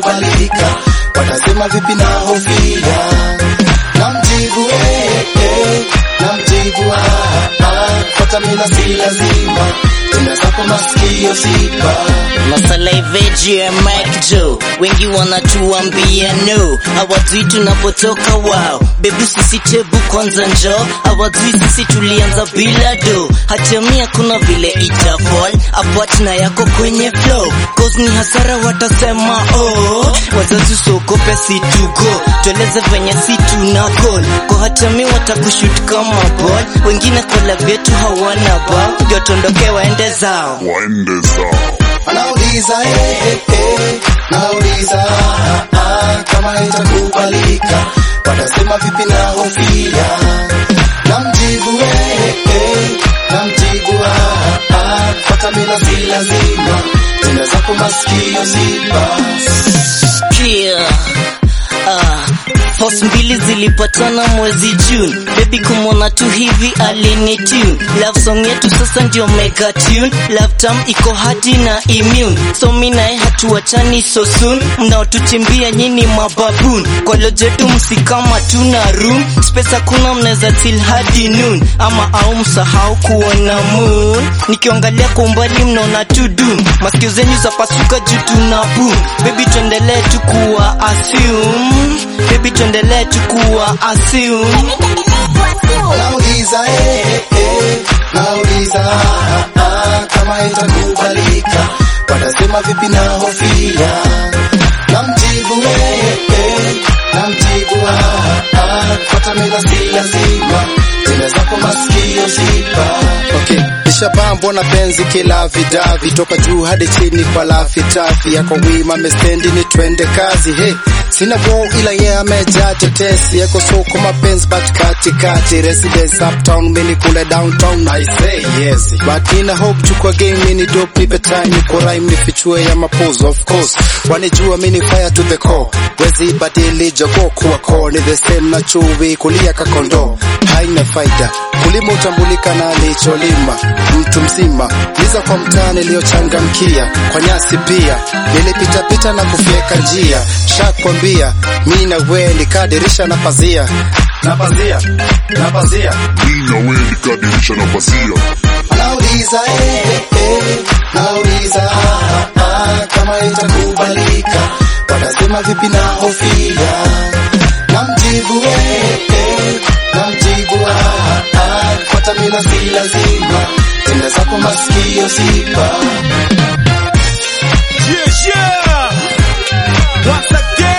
haitakubalika, watasema vipi na hofia, namjibu eh, eh, namjibu ah, ah, fuata mila si lazima, tena zako masikio ziba Masaliveji ya Mike Joe, wengi wanatuambia no, hawajui tunapotoka wao. Bebi sisi tebu kwanza njo, hawajui sisi tulianza bila do. Hatamia kuna vile itafall apart na yako kwenye flow, cause ni hasara watasema oh. Wazazi usiogope si tugo, tueleze venye si tuna call kwa hatami watakushut kama ball, wengine kola vyetu hawana ba, ndio tuondoke waende zao. waende zao. Anauliza eh, eh, eh, nauliza ah, ah, kama itakubalika, watasema vipi na hofia, namjibu eh, eh, namjibu ah, ah, fuata mila si lazima, tena zako masikio ziba Sikia ah, Force mbili zilipatana mwezi June, baby kumwona tu hivi alini tune. Love song yetu sasa ndio mega tune, love tam iko hadi na immune, so mi naye hatuachani so soon. Mnaotuchimbia nyini mababoon, kwa lojetu msikama tuna room space, hakuna mnaweza till hadi noon, ama au msahau kuona moon. Nikiangalia kwa umbali mnaona tu doom, masikio zenyu zapasuka juu tuna boom. Baby tuendelee tu kuwa assume, baby tuendelee tu kuwa assume. Nauliza eh, eh, nauliza ah, ah, kama itakubalika, watasema vipi na hofia, namjibu eh, eh, namjibu ah, ah, fuata mila si lazima, tena zako masikio ziba okay. Nishabambwa na penzi kila vidavi toka juu hadi chini kwa lafitafi yako wima mestendi ni twende kazi hey. Sina go ila ye yeah, amejaa tetesi yako soko mapenzi but katikati residence uptown mini kule downtown I say yes but nina hope chukua game mini dope nipe time niko rhyme nifichue ya mapozo of course wanijua mini fire to the core wezi badili jogo kuwa core ni the same na chuvi kulia kakondo haina faida kulima utambulika na alicholima mtu mzima liza kwa mtaa niliyochangamkia kwa nyasi pia nilipitapita na kufyeka njia shakwambia mi na we nikadirisha na pazia na pazia na pazia Mi na we nikadirisha na pazia. Nauliza eh, eh, nauliza ah, ah, kama itakubalika, watasema vipi na hofia, namjibu eh, eh, namjibu ah, ah, fuata mila si lazima, tena zako masikio ziba Yeah, yeah. Once again.